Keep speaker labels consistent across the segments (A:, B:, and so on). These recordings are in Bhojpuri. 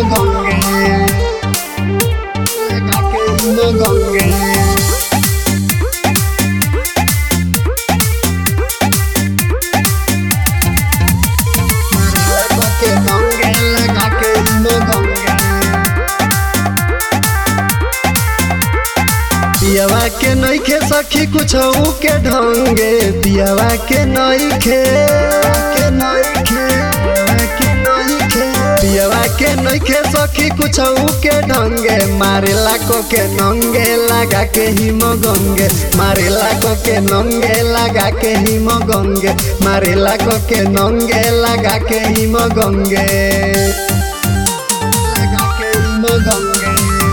A: गंगे लगा के हिम गंगे लगा के गंगे लगा के हिम गंगे पियावा के नइखे सखी कुछ के ढंगे पियावा के नइखे के नइखे के नइखे पियावा के नइखे सखी कुछ के ढंगे मारेला को के नंगे लगा के हिम गंगे मारेला को के नंगे लगा के हिम गंगे मारेला को के नंगे लगा के हिम गंगे लगा के हिम गंगे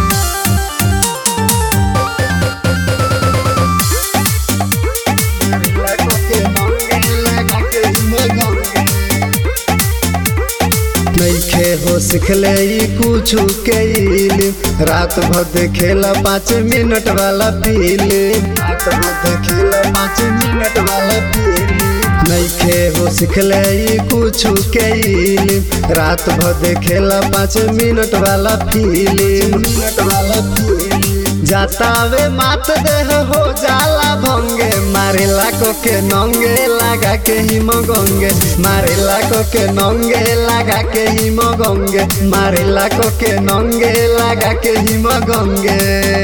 A: नइखे हो सिखले ई कुछ के इल्म रात भर देखेला पाँच मिनट वाला फिल्म रात भर देखेला पाँच मिनट वाला फिल्म नइखे हो सिखले ई कुछ के इल्म रात भर देखेला पाँच मिनट वाला फिल्म मिनट वाला फिल्म जातावे मात देह हो जाला भंगे मारेला को के नंगे लगा के हिम गंगे मारेला को के नंगे लगा के हिम गंगे मारेला को के नंगे लगा के हिम गंगे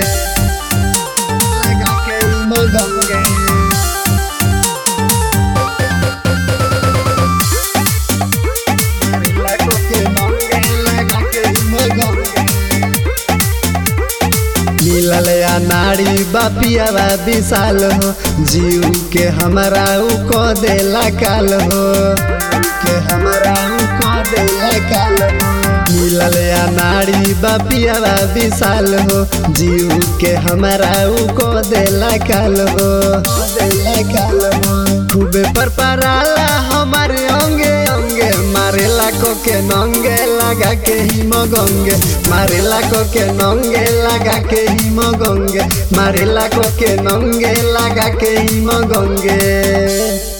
A: लगा के हिम गंगे मारेला को के नंगे लगा के हिम गंगे मिलल या नारी बापियावा विशाल हो जीव के हमारा उ को देला काल हो के हमारा उ को देला काल हो मिलल या नारी बापियावा विशाल हो जीव के हमारा उ को देला काल हो देला काल हो खूबे पर पराला हमारे अंगे अंगे मारेला को के नंगे लगा के हिम गंगे मारेला को के नंगे लगा के हिम गंगे मारेला को के नंगे लगा के हिम गंगे